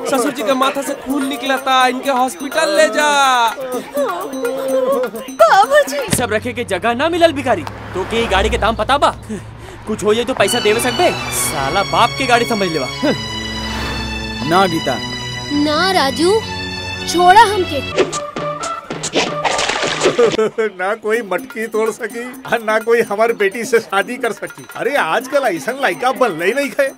ससुर जी के माथा से खून निकला था इनके हॉस्पिटल ले जा बाबूजी सब रखे के जगह ना मिलल भिखारी तो के ई गाड़ी के दाम पता बा कुछ हो जाए तो पैसा देवे सकबे साला बाप के गाड़ी समझ लेवा ना गीता ना राजू छोड़ा हमके ना कोई मटकी तोड़ सकी और ना कोई हमारी बेटी से शादी कर सकी अरे आजकल ऐसा लड़का बन ही नहीं है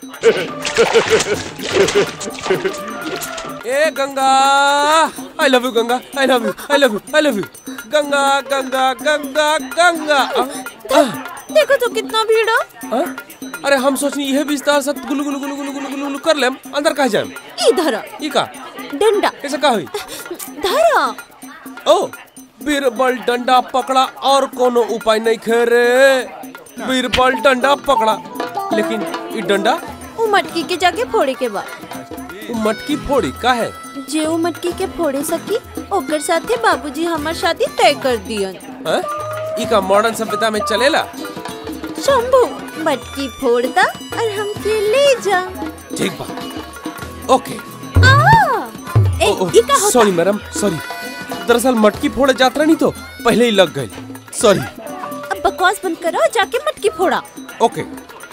ए Ganga I love you Ganga I love you I love you I love you Ganga Ganga Ganga Ganga आ, आ, देखो तो कितना भीड़ है आ, अरे हम सोचनी यह विस्तार सब गुलु गुलु गुलु गुलु गुलु गुलु गुलु कर लेम अंदर कहा जाए इधर ई का डंडा कैसे का हुई धरा ओ बीरबल डंडा पकड़ा और कोनो उपाय नहीं खे रे बीरबल डंडा पकड़ा लेकिन ई डंडा वो मटकी के जाके फोड़े के बा उ मटकी फोड़ी का है जे वो मटकी के फोड़े सकी ओकर साथे बाबूजी हमार शादी तय कर दियन हैं? ई का मॉडर्न सभ्यता में चलेला शंभू मटकी फोड़ता और हमके ले जा ठीक बा ओके आ ए ई का होता सॉरी मैडम सॉरी दरअसल मटकी फोड़े जात्रा नहीं तो पहले ही लग गई सॉरी अब बकवास बंद करो जाके मटकी फोड़ा ओके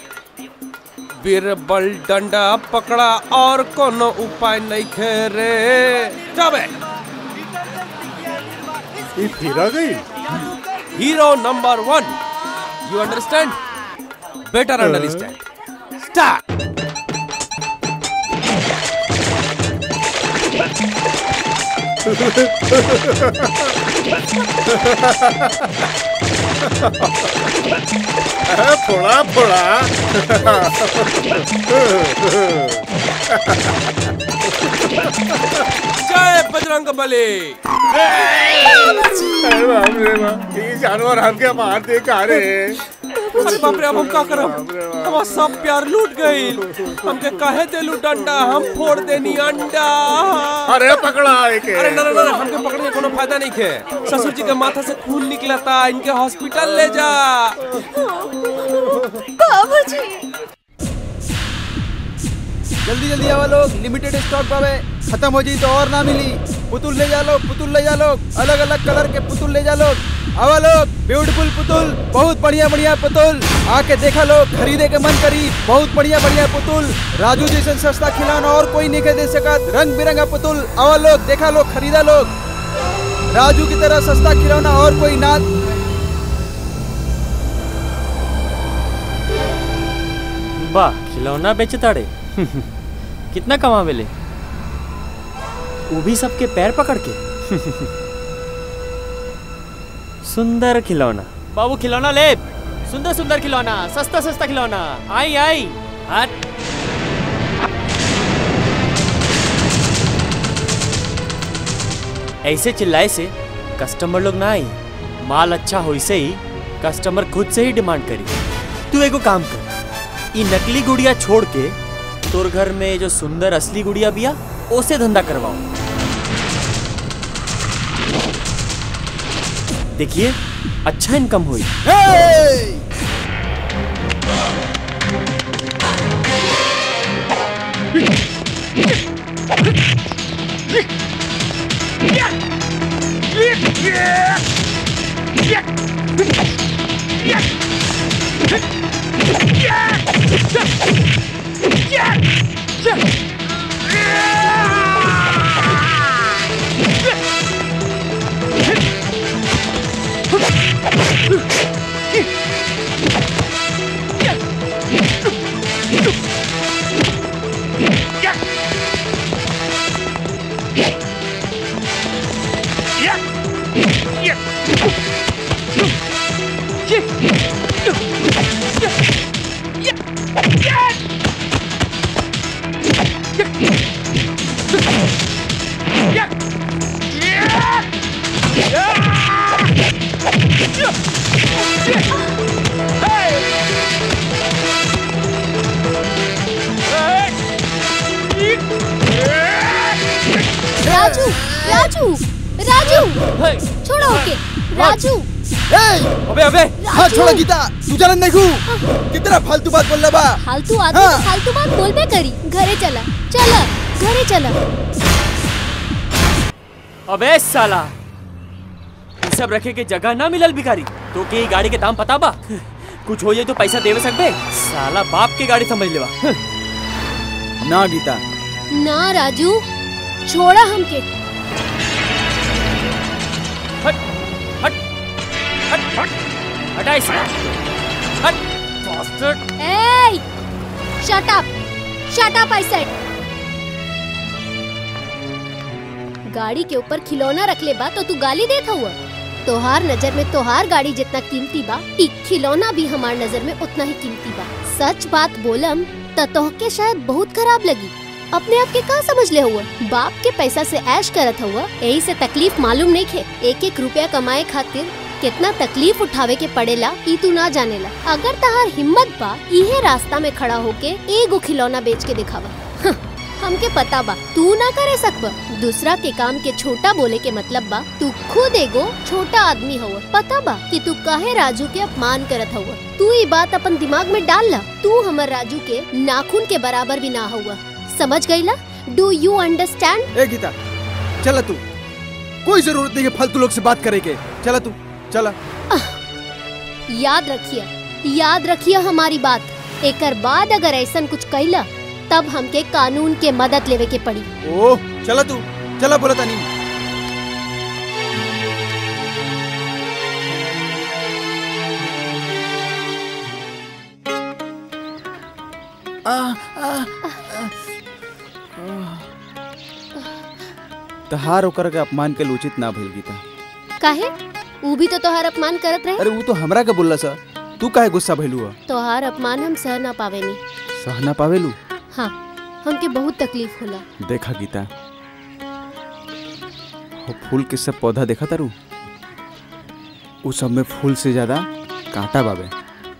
बीरबल डंडा पकड़ा और कोनो उपाय नहीं खे रे जाबे ये फिर आ गई hero number one you understand better understand start फोड़ा फोड़ा जय बजरंग बली अरे बाप रे बाप, ये जानवर हमके मार दे का रे अरे बाप रे अब हम का करब हमार सब प्यार लूट गई हमके काहे देलू डंडा हम फोड़ देनी अंडा अरे पकड़ा एक अरे ना ना ना हमके पकड़ने का कोनो फायदा नहीं खे ससुर जी के माथा से खून निकला था इनके हॉस्पिटल ले जा बाबूजी जल्दी जल्दी आवा लोग लिमिटेड स्टॉक पावे खत्म हो जाई तो और ना मिली पुतुल ले जा लोग पुतुल ले जा लोग अलग अलग कलर के पुतुल ले जा लोग आवा लोग ब्यूटीफुल पुतुल बहुत बढ़िया बढ़िया पुतुल आके देखा लोग खरीदे के मन करी बहुत बढ़िया बढ़िया पुतुल राजू जैसे सस्ता खिलौना और कोई नहीं के दे सकत रंग बिरंगा पुतुल आवा लोग देखा लोग खरीदा लोग राजू की तरह सस्ता खिलौना और कोई ना वाह खिलौना बेचे ताड़े कितना कमा मिले वो भी सबके पैर पकड़ के सुंदर खिलौना बाबू खिलौना ले सुंदर सुंदर खिलौना सस्ता सस्ता खिलौना आई आई हट ऐसे चिल्लाए से कस्टमर लोग ना आई माल अच्छा हो से ही कस्टमर खुद से ही डिमांड करी तू एगो काम कर ई नकली गुड़िया छोड़ के तोर घर में जो सुंदर असली गुड़िया बिया ओसे धंधा करवाओ देखिए अच्छा इनकम हुई राजू राजू राजू छोड़ो ओके राजू अबे अबे हाँ छोड़ा गीता तू जानत नहीं खू कितना फालतू बात बोल बा फालतू आदमी हाँ। तो फालतू बात बोलबे करी घरे चला चला घरे चला अबे साला ये सब रखे के जगह ना मिलल भिखारी तो के ई गाड़ी के दाम पता बा कुछ हो जाए तो पैसा देवे सकबे साला बाप के गाड़ी समझ लेवा ना गीता ना राजू छोड़ा हमके हट हट हट हट हटा इसे हट bastard ए shut up shut up I said गाड़ी के ऊपर खिलौना रख ले बा तो तू गाली देता हुआ तोहार नजर में तोहार गाड़ी जितना कीमती बा ई खिलौना भी हमार नजर में उतना ही कीमती बा सच बात बोलम त तोहके शायद बहुत खराब लगी अपने आप के का समझ ले हुआ बाप के पैसा से ऐश करत हुआ यही से तकलीफ मालूम नहीं खे एक एक रुपया कमाए खातिर कितना तकलीफ उठावे के पड़ेला ई तू ना जानेला अगर तहार हिम्मत बा इहे रास्ता में खड़ा होके एगो खिलौना बेच के दिखावा हं, हमके पता बा तू ना करे सकबा दूसरा के काम के छोटा बोले के मतलब बा तू खुद एगो छोटा आदमी हुआ पता बा कि तू काहे राजू के अपमान करत हुआ तू ये बात अपन दिमाग में डाल ला तू हमर राजू के नाखून के बराबर भी ना हुआ समझ गईला डू यू अंडरस्टैंड ए गीता चला तू कोई जरूरत नहीं है फालतू लोग से बात करे के चला तू चला याद रखिए याद रखिए हमारी बात एकर बाद अगर ऐसा कुछ कैला तब हमके कानून के मदद लेवे के पड़ी ओह चला तू चला बोला तानी तहार ओकर के अपमान के उचित ना भइल गीता काहे ऊ भी तो तोहार अपमान करत रहे अरे वो तो हमरा के बोलला सा तू काहे गुस्सा भइलू है तोहार अपमान हम सह ना पावेनी सह ना पावेलू हाँ हमके बहुत तकलीफ होला देखा गीता वो फूल के सब पौधा देखा तारू उ सब में फूल से ज्यादा कांटा बाबे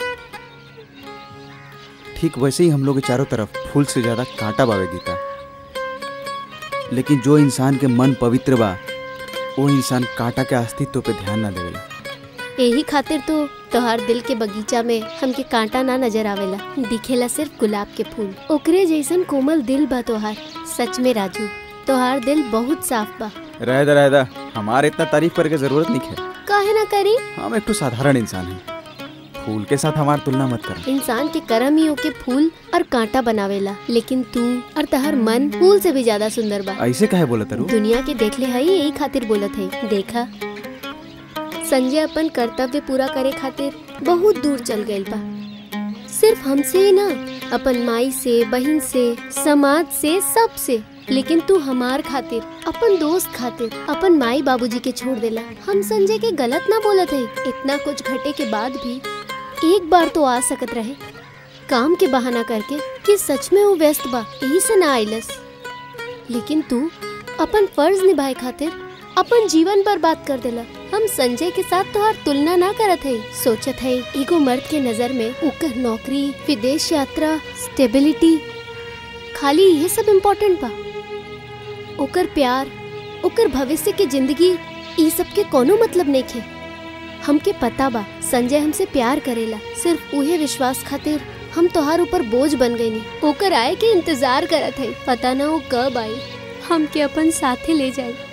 ठीक वैसे ही हम लोग के चारों तरफ फूल से ज्यादा कांटा बाबे गीता लेकिन जो इंसान के मन पवित्र बा वो इंसान कांटा के अस्तित्व पे ध्यान ना देवेला यही खातिर तो तोहार दिल के बगीचा में हमके कांटा ना नजर आवेला दिखेला सिर्फ गुलाब के फूल ओकरे जैसन कोमल दिल बा तोहार सच में राजू तोहार दिल बहुत साफ बा रहदा रहदा हमारे इतना तारीफ करे के जरूरत नहीं है काहे ना करी हम एक तो साधारण इंसान हैं फूल के साथ हमार तुलना मत कर इंसान के कर्म ही ओके फूल और कांटा बनावेला लेकिन तू और तहर मन फूल से भी ज्यादा सुंदर बा ऐसे काहे बोला तारू दुनिया के देखले हई यही खातिर बोलत है देखा संजय अपन कर्तव्य पूरा करे खातिर बहुत दूर चल गइल बा सिर्फ हमसे ही ना अपन माई से बहन से समाज से सब से लेकिन तू हमार खातिर अपन दोस्त खातिर अपन माई बाबूजी के छोड़ देला हम संजय के गलत ना बोलत है इतना कुछ घटे के बाद भी एक बार तो आ सकत रहे काम के बहाना करके कि सच में वो व्यस्त बा यही से ना आइलस लेकिन तू अपन फर्ज निभाए खातिर अपन जीवन पर बात कर देला हम संजय के साथ तोहार तुलना ना करत है सोचत है एगो मर्द के नजर में ओकर नौकरी विदेश यात्रा स्टेबिलिटी खाली ये सब इम्पोर्टेंट बा ओकर प्यार ओकर भविष्य के जिंदगी ई सब के कोनो मतलब नहीं खे हमके पता बा संजय हमसे प्यार करेला सिर्फ उहे विश्वास खातिर हम तोहार ऊपर बोझ बन गई नी ओकर आए के इंतजार करत है पता ना वो कब आई हमके अपन साथे ले जाए